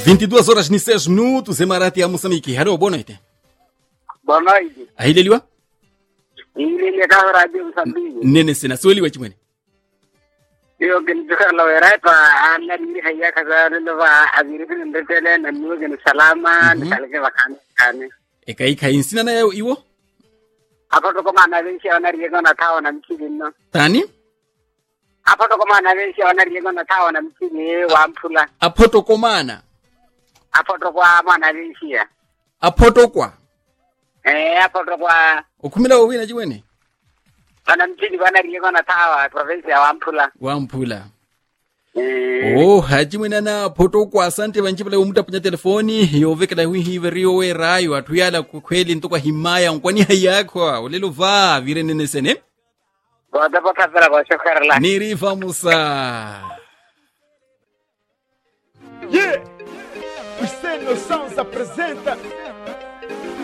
22 horas ni 6 minutos em Marati ya Moçambique. Hello, boa noite. Boa noite. Ahileliwa? Ilile ka radio Msambiki. Nene sina swali wachimwene. Iyo gani duka la wera pa ana ni haya kaza lo ba aziri bin ndetele na niwo gani salama ni kalke bakane kane. Eka ika insina na yao iwo? Hapo to kama na venshi ona riego na tawa na mchini no. Tani? Hapo to kama na venshi ona riego na tawa na mchini wa mpula. Apoto komana. Hapo to kwa mwana venshi ya. Apoto kwa. Eh hapo to kwa Ukumila wawina chimwene? wana mchini wana riego na tawa province ya Wampula. Wampula. Eh Oh, hachimwene na poto kwa asante vanchipala umuta punya telefoni yovekela hui hive rio we rayo atuyala kweli ntokwa himaya nkwani hayakwa ulelo va vire nene sene Goda pa kafira kwa shokarla. nirifa musa Yeah! Os Sem Noções apresenta